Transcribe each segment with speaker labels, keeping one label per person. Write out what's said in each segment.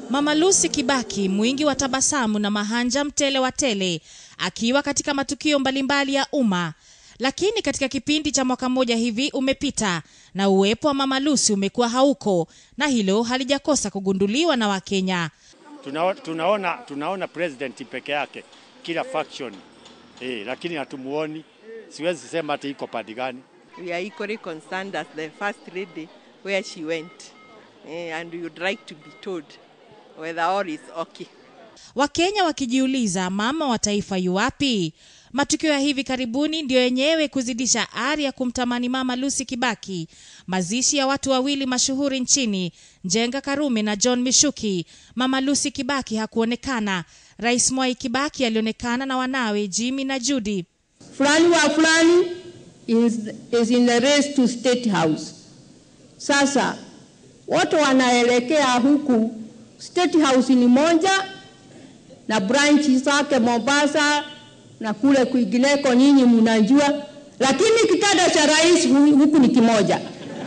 Speaker 1: Mama Lucy Kibaki mwingi wa tabasamu na mahanja mtele wa tele akiwa katika matukio mbalimbali ya umma. Lakini katika kipindi cha mwaka mmoja hivi umepita na uwepo wa Mama Lucy umekuwa hauko, na hilo halijakosa kugunduliwa na Wakenya.
Speaker 2: Tuna, tunaona, tunaona president peke yake kila faction eh, lakini hatumuoni. Siwezi sema hata iko pande gani.
Speaker 3: We are equally concerned as the first lady where she went. Eh, and we would like to be told whether all is okay.
Speaker 1: Wakenya wakijiuliza mama wa taifa yuwapi? Matukio ya hivi karibuni ndiyo yenyewe kuzidisha ari ya kumtamani Mama Lucy Kibaki. Mazishi ya watu wawili mashuhuri nchini, Njenga Karume na John Mishuki. Mama Lucy Kibaki hakuonekana. Rais Mwai Kibaki alionekana na wanawe Jimmy na Judy.
Speaker 4: fulani wa fulani is, is in the race to state house. Sasa wote wanaelekea huku, state house ni moja na branch zake Mombasa na kule kwingineko, nyinyi mnajua, lakini kitanda cha rais hu- huku ni kimoja.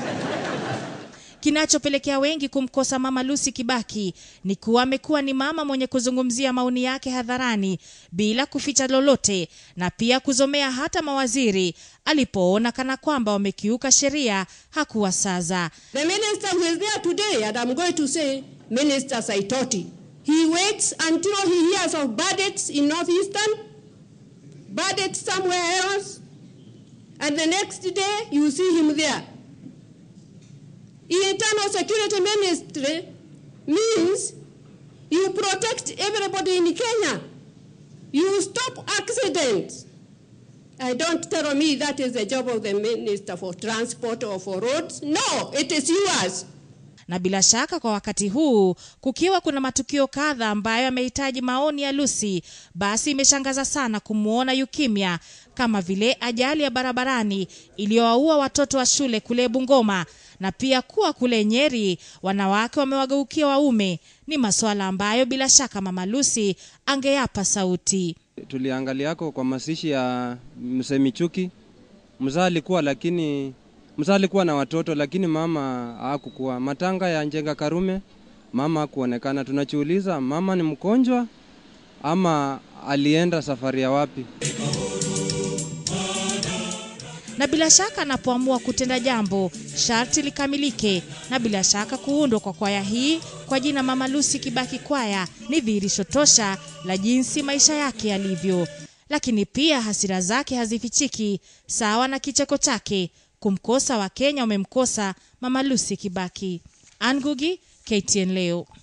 Speaker 1: Kinachopelekea wengi kumkosa Mama Lucy Kibaki ni kuwa amekuwa ni mama mwenye kuzungumzia maoni yake hadharani bila kuficha lolote, na pia kuzomea hata mawaziri alipoona kana kwamba wamekiuka sheria hakuwasaza.
Speaker 4: The minister who is there today, and I'm going to say, Minister Saitoti, he waits until he hears of bandits in northeastern, bandits somewhere else, and the next day you see him there. Internal security ministry means you protect everybody in Kenya. You stop accidents. I don't tell me that is the job of the minister for transport or for roads. No, it is yours.
Speaker 1: Na bila shaka kwa wakati huu kukiwa kuna matukio kadha ambayo yamehitaji maoni ya Lucy, basi imeshangaza sana kumwona yukimya, kama vile ajali ya barabarani iliyowaua watoto wa shule kule Bungoma na pia kuwa kule Nyeri wanawake wamewageukia waume. Ni masuala ambayo bila shaka Mama Lucy angeyapa sauti.
Speaker 5: tuliangaliako kwa mazishi ya mzee Michuki. Mzaa alikuwa lakini mzaa alikuwa na watoto lakini mama hakukuwa. Matanga ya Njenga Karume mama hakuonekana. Tunajiuliza mama ni mgonjwa ama alienda safari ya wapi?
Speaker 1: na bila shaka anapoamua kutenda jambo sharti likamilike, na bila shaka kuundwa kwa kwaya hii kwa jina Mama Lucy Kibaki Kwaya ni dhihirisho tosha la jinsi maisha yake yalivyo, lakini pia hasira zake hazifichiki, sawa na kicheko chake. Kumkosa Wakenya wamemkosa Mama Lucy Kibaki. Angugi, KTN leo.